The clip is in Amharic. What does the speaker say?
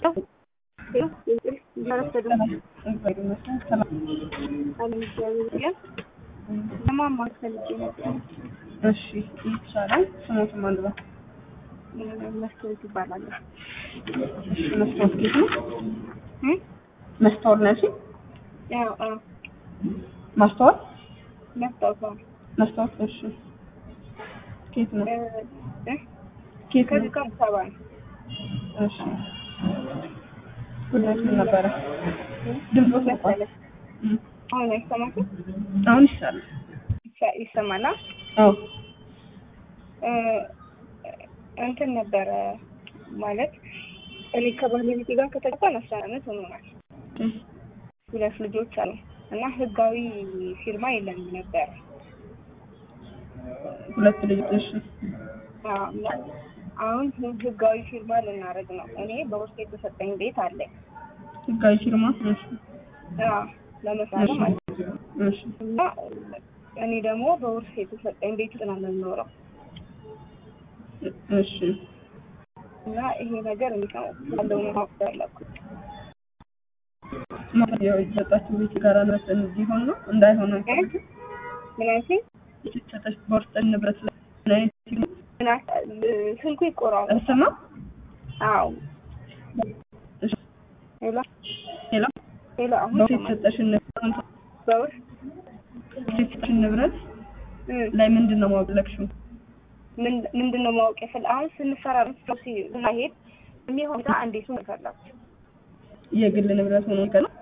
ለማማር ፈልጌ ነበር። እሺ ይቻላል። ስሞትም አንድ ነው። መስታወት ይባላል። እሺ መስታወት ጌት ነው። እ? መስታወት ነሽ? ያው አዎ፣ ማስተዋል መስታወት ነው። መስታወት። እሺ ኬት ነው? እ እ? ኬት ከዚህ ነው? ከአዲስ አበባ ነው። እሺ ጉዳይ ምን ነበረ? ድምፅ ወጥቷል። መሰለህ? አሁን አይሰማትም? አሁን ይሻላል። ይሰ- ይሰማል? አ? አዎ እ እንትን ነበረ ማለት እኔ ከባለቤቴ ጋር ከተጋባን አስራ አመት ሆኖናል። ሁለት ልጆች አሉ እና ህጋዊ ፊርማ የለንም ነበረ። ሁለት ልጆች። እሺ አዎ፣ እና አሁን ህጋዊ ፊርማ ልናደርግ ነው። እኔ በውስጥ የተሰጠኝ ቤት አለኝ ህጋዊ ፊርማ። እሺ አዎ፣ ለመስራት ማለት ነው። እሺ እና እኔ ደግሞ በውርስ የተሰጠኝ ቤት ውስጥ ነው የምኖረው እሺ እና ይሄ ነገር እንዴት ነው ያለው ነው ማወቅ ያለኩት። ማለት ያው የተሰጣችሁ ቤት ጋር ንብረት እንዲሆን ነው እንዳይሆን ነው። እ? ምን አልሽኝ? የተሰጠች በውስጥ ንብረት ላይ ምን አይነት ፊርማ? ምን አል- ስልኩ ይቆራል። እርስ ነው? አዎ እሺ ሄሎ ሌላ ሄሎ፣ አሁን በውስጥ ይሰማል? የተሰጠሽን ንብረት በውርስ የተሰጠሽን ንብረት እ ላይ ምንድን ነው ማወቅለክሽው? ምን ምንድን ነው ማወቅ የፈለ አሁን ስንሰራ ስናሄድ የሚሆን ዛ እንዴት ነው ይፈላል የግል ንብረት ሆኖ ይቀር